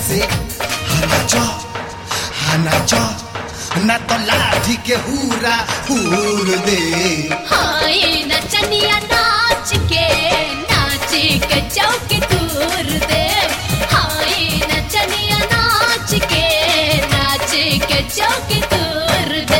से नाचो हाँ नाचो ना तो लाठी के हूरा हूर दे हाय नचनिया नाच के नाच के चौक तूर दे हाय नचनिया नाच के नाच के चौक तूर दे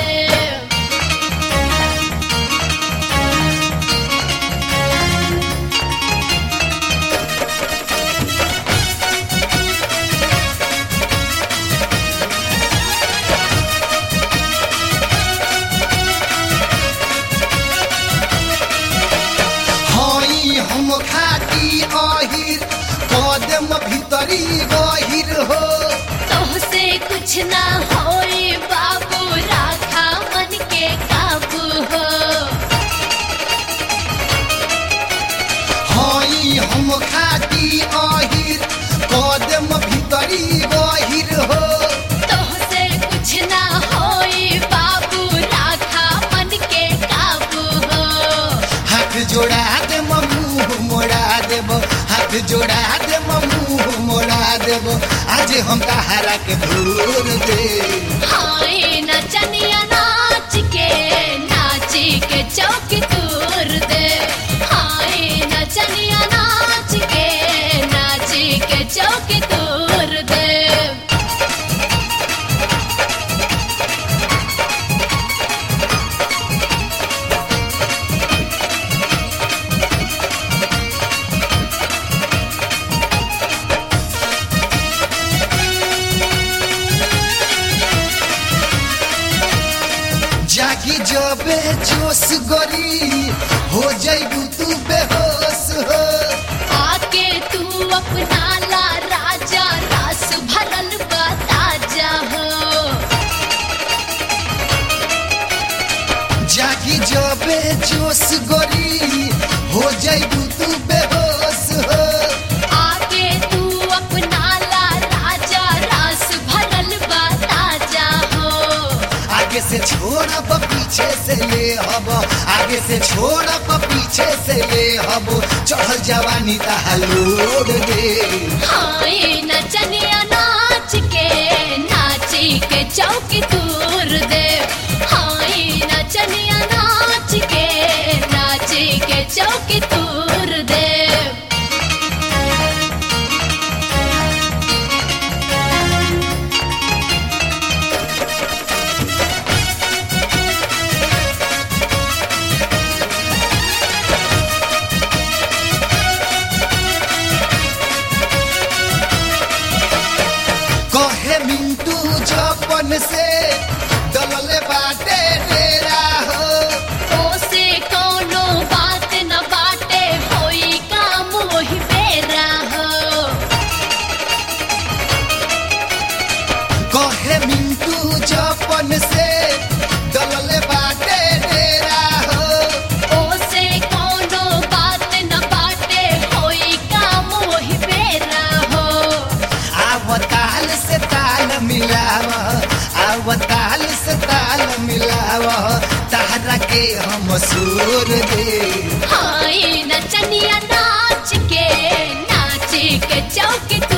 हई हम खाती अहिर कदम भीतरी गहिर हो तोहसे कुछ ना होए बाबू राखा मन के काबू हो हई हम खाती अहिर कदम भीतरी गहिर हो तोहसे कुछ ना होए बाबू राखा मन के काबू हो हाथ जोड़ा दे मुंह मोड़ा देब हाथ जोड़ा दे मुंह मोड़ा देब आज हम तहारा के भूल दे हाय नचनिया नाच के नाच के चौक तूर दे हाय नचनिया नाच के नाच के चौक तूर दे जागी जबे जोश गरी हो जाइबू तू बेहोश हो आके तू अपना ला राजा रस भरल बताजा हो जागी जबे जोश गरी हो जाइबू तू बेहोश हो आके तू अपना ला राजा रस भरल बताजा हो आगे से छोड़ब पीछे से ले हब आगे से छोड़ब पीछे से ले हब चढ़ल जवानी तहलोड़ दे हाय नचनिया नाच के नाच के चौक तूर दे हाय नचनिया नाच के नाच के चौक तूर दे कहे मिंटू जपन से दलले बाटे डेरा हो ओसे कोनो बात न बाटे होई काम वही बेरा हो कहे मिंटू जपन से दलले बाटे डेरा हो ओसे कोनो बात न बाटे होई काम वही बेरा हो आव ताल से ताल मिलाव आव ताल से ताल मिलाव तारा के हम सूर दे हाय नचनिया नाच के नाच के चौक